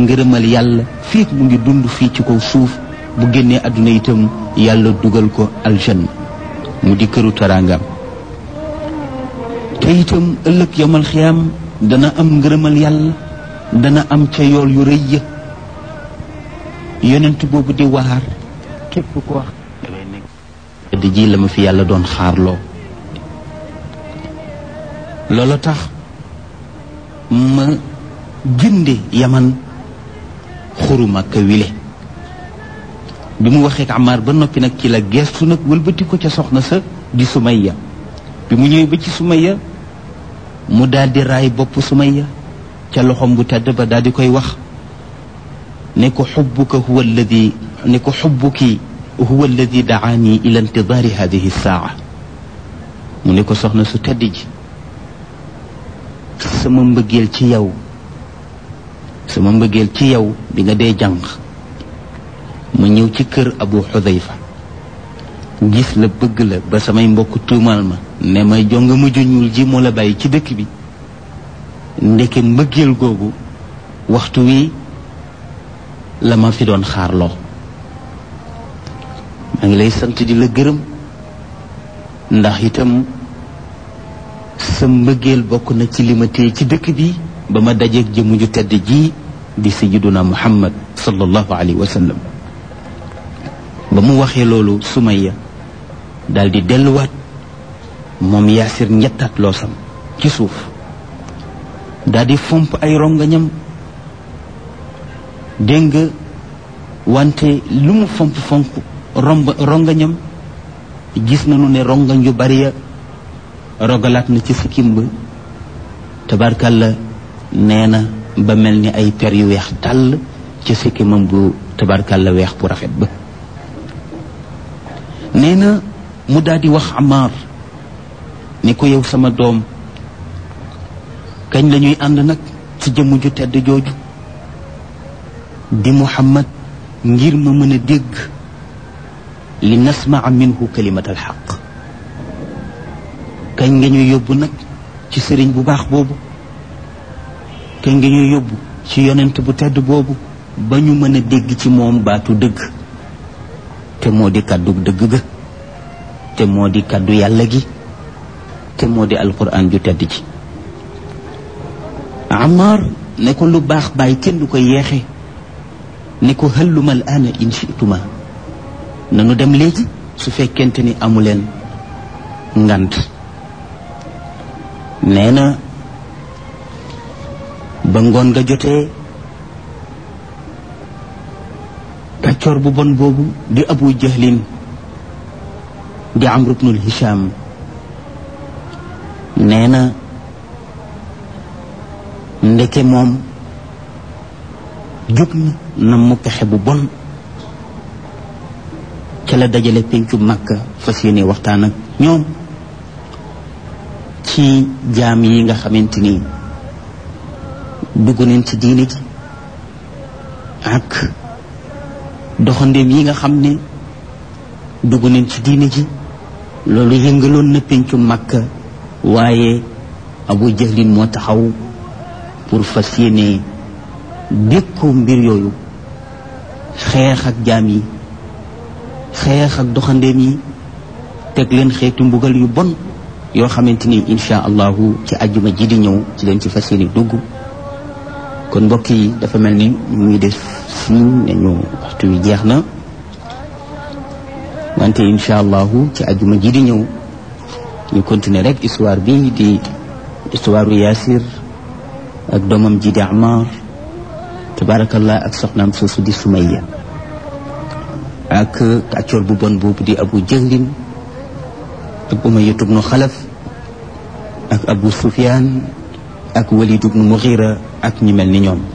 ngërëmal yàlla fii mu ngi dund fii ci kaw suuf bu génnee àdduna itam yàlla dugal ko aljanna mu di këru taraangam te itam ëllëg yomal xiyaam dana am ngërëmal yàlla dana am ca yool yu rëy ya yonent boobu di waar képp ko wax dangay nekk di ji la ma fi yàlla doon xaarloo loola tax ma jënde yaman xuru Makka wile bi mu waxee ak Amar ba noppi nag ci la gestu nag wëlbati ko ca soxna sa di Sumayya bi mu ñëwee ba ci Sumayya mu daal di raay bopp Sumayya ca loxom bu tedd ba daal di koy wax ne ko xubbuka huwa alladi ne ko xubbuki huwa alladi daani ila intidaari hadihi saa mu ne ko soxna su tedd ji sama mbëggeel ci yow sama mbëggeel ci yow bi nga dee jàng ma ñëw ci kër abu xudayfa gis la bëgg la ba samay mbokk tuumal ma ne ma jonga mujj ñuul ji moo la bàyyi ci dëkk bi ndeke mbëggeel googu waxtu wi la ma fi doon xaarloo maa ngi lay sant di la gërëm ndax itam sa mbëggeel bokk na ci li ma téye ci dëkk bi ba ma dajeeg jëmm ju tedd ji di sayyiduna muhammad sallallahu alayhi wa sallam ba mu waxee loolu Sumayya daal di delluwaat moom yaasir ñettaat loosam ci suuf daal di fomp ay rongañam dégg nga wante lu mu fomp fomp romb rongañam gis nañu ne rongañ yu bari ya rogalaat na ci sikkim ba tabarkalla nee na ba mel ni ay per yu weex tàll ci sikkimam bu tabarkalla weex bu rafet ba nee na mu daal di wax Amar ni ko yow sama doom kañ la ñuy ànd nag ci jëmm ju tedd jooju di Muhammad ngir ma mën a dégg li nasmaa minhu kalimat alxaq kañ nga ñuy yóbbu nag ci sëriñ bu baax boobu kañ nga ñuy yóbbu ci yonent bu tedd boobu ba ñu mën a dégg ci moom baatu dëgg te moo di kàddu dëgg ga te moo di kàddu yàlla gi te moo di alquran ju tedd ji Amar ne ko lu baax bàyyi kenn du ko yeexe ne ko hëlluma al aana in chituma nanu dem léegi su fekkente ni amuleen ngant nee na ba ngoon nga jotee kàccoor bu bon boobu di abu jahlin di amru bnul hisham nee na ndeke moom jóg na na mu pexe bu bon ca la dajale pencu màkka fas yéene waxtaan ak ñoom ci jaam yi nga xamante ni dugg nañ ci diine ji ak doxandéem yi nga xam ne dugg nañ ci diine ji loolu yëngaloon na pencu màkka waaye abu jahlin moo taxaw pour fas yéene dékkoo mbir yooyu xeex ak jaam yi xeex ak doxandéem yi teg leen xeetu mbugal yu bon yoo xamante ni insha allahu ci ajjuma ji di ñëw ci leen ci fas yéene dugg kon mbokk yi dafa mel ni ñu ngi def siin ne ñu waxtu wi jeex na wante insha allahu ci ajjuma ji di ñëw ñu continuer rek histoire bi di histoire u Yaasir ak doomam ji di Amar tabarakallah ak soxnaam soosu di Sumayya ak kàccoor bu bon boobu di Abu Jahlin ak Umayya ibnu Xalaf ak Abu Sufyaan ak Walid ibnu Mughira ak ñi mel ni ñoom